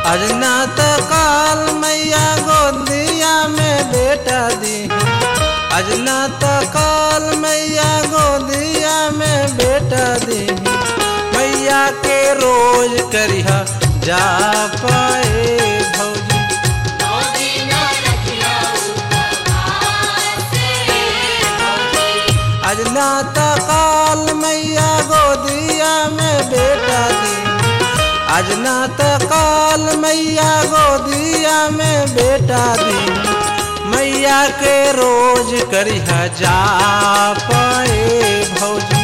अजनात काल मैया गोदिया में बेटा दी अजनात काल मैया गोदिया में बेटा दी मैया के रोज करिहा जा पाए भौजी अजनात काल मैया गोदिया में बेटा दी अजनात काल मैया गोदिया में बेटा दी मैया के रोज करिहा जा पाए भौजी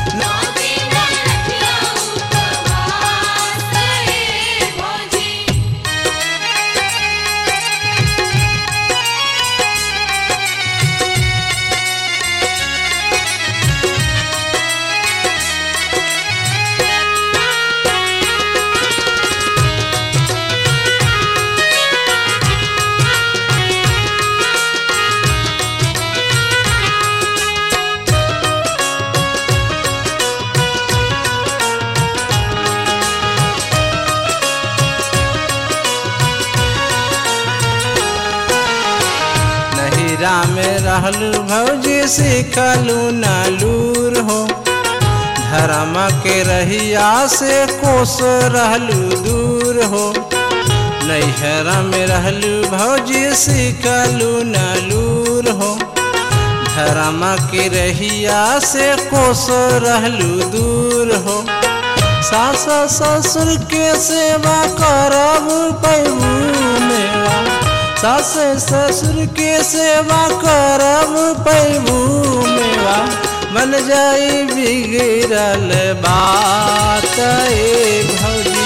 नहिरा में रहलू भौजी सिखलू नालूर हो धर्म के रहिया से कोस रहलू दूर हो नैहरा में रहलू भौजी सिखलू नालूर हो धर्म के रहिया से कोस रहलू दूर हो सास ससुर के सेवा करब पैबू मेवा सास ससुर के सेवा करब पैबू मेवा बन जाई बिगड़ल बात ए भौजी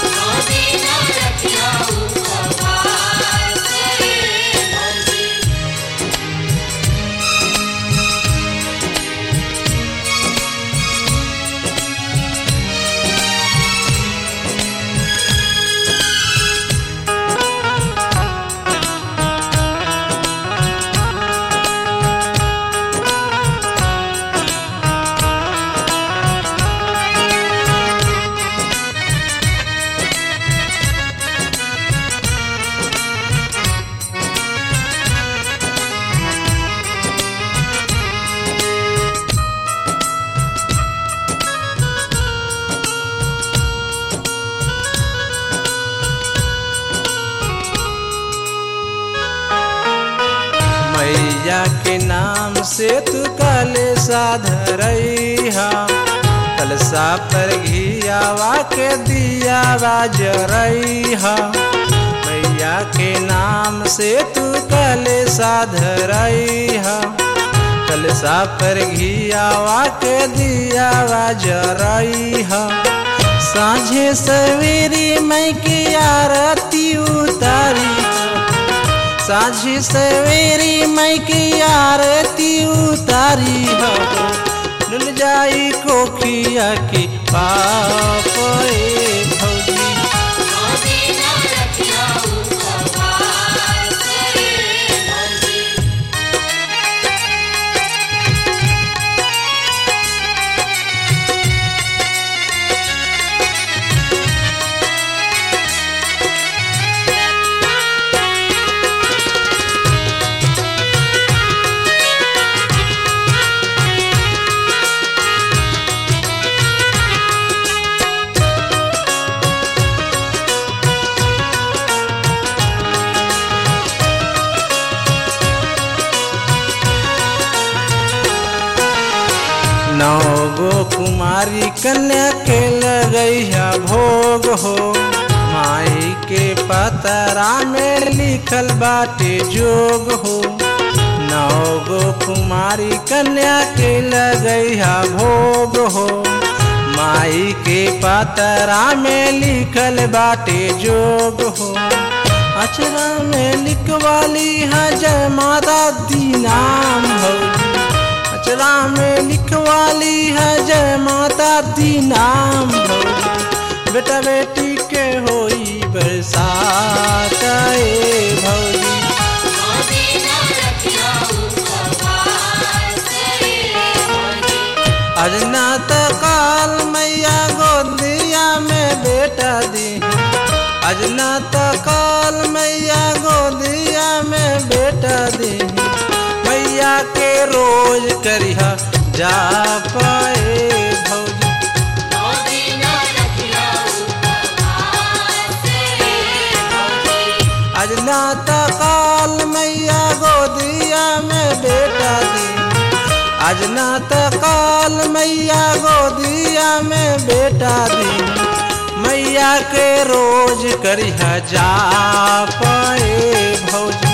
मैया के नाम से तू काले साधरैहा कलसा पर घियावा के दिया जरैहा मैया के नाम से तू काले साधरैहा कलसा पर घियावा के दिया जरैहा साझे सवेरी मैं की आरती उतारी साझी सवेरी मैं की आरती उतारी हो डुल जाई कोखिया की पाप ए भौजी नौ गो कुमारी कन्या के लगैया भोग हो माई के पतरा में लिखल बाटे जोग हो नौ गो कुमारी कन्या के लगैया भोग हो माई के पतरा में लिखल बाटे जोग हो अचरा में लिखवाली है जय माता दी नाम भौजी अचरा में लिखवाली है जय माता दी नाम भौजी बेटा बेटी के होई बरसात ए भौजी अजनात काल मैया गोदिया में बेटा दी आज ना तो काल मैया गोदिया में बेटा दी मैया के रोज करिहा जा पाए भौजी आज ना तो काल मैया गोदिया में बेटा दी आज ना तो काल मैया गोदिया में बेटा दी मैया के रोज करिहा जा पाए भौजी